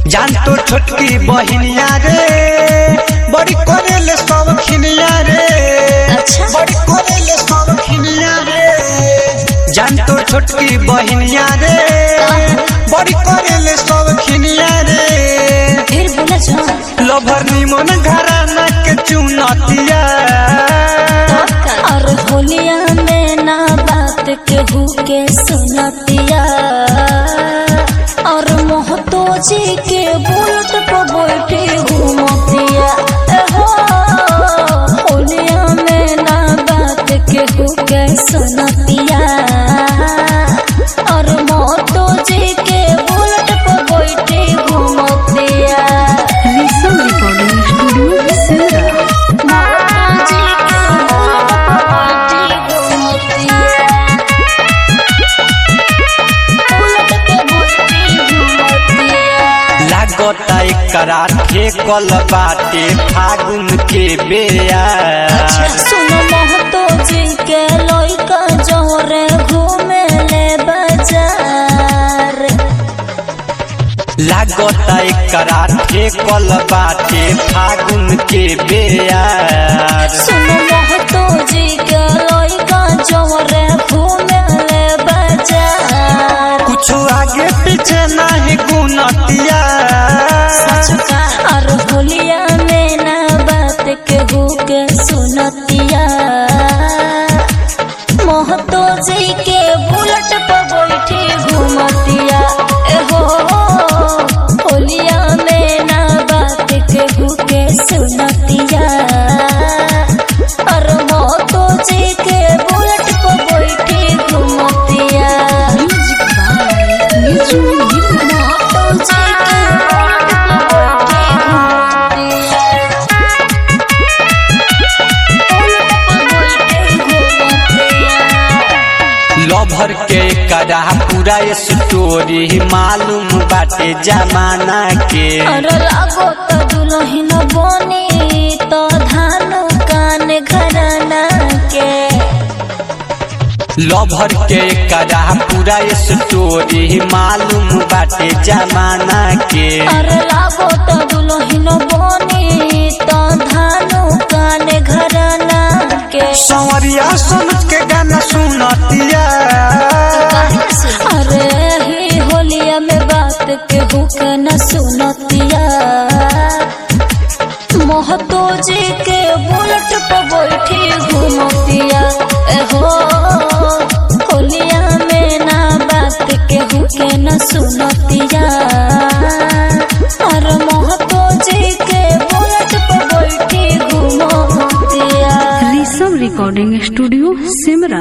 जान तो छोटकी बहिनिया रे बड़ी करेले सब खिनिया रे अच्छा। बड़ी करेले सब खिनिया रे जान तो छोटकी बहिनिया रे बड़ी करेले सब खिनिया रे फिर बोला जा लभर निमन घराना के चुनतिया और होलिया में ना बात केहू के सुनतिया और मोहतो जी के बुलट पर बैठे घूमतिया ए हो होलिया में ना बात केहू के सुनतिया और मोहतो जी के बुलट पर बैठे घूमतिया Listen Recording Studio, Sura. लागता एकरा ठेकल बाटे फागुन के बेया सुनो महतो जी के लइका जोरे घूमे ले बाजार लागता एकरा ठेकल बाटे फागुन के बेया सुनो महतो जी के लइका जोरे घूमे ले बाजार कुछ आगे पीछे नहीं गुनतिया और होलिया में ना बात केहू के सुनतिया महतो जी के बुलट पर बैठी घूमतिया एहो होलिया में ना बात केहू के सुनतिया और महतो जी के बुलट पर बैठी घूमतिया Music by Niju Nirmala. Mahato जी के बुलट पर बैठी घूमतिया लभर के करा पूरा स्टोरी मालूम बाटे जमाना के अरे लागो त दुलहिन बनी त धान कान घराना के लभर के करा पूरा स्टोरी मालूम बाटे जमाना के अरे लागो त दुलहिन बनी त धान कान घराना के संवरिया सुन के गाना सुनतिया अरे ही होलिया में बात के हुक न सुनतिया महतो जी के बुलट पर बैठी घूमतिया एहो होलिया में ना बात के हुके न सुनतिया और महतो जी के बुलट पर बैठी घूमतिया Listen Recording Studio, Simra.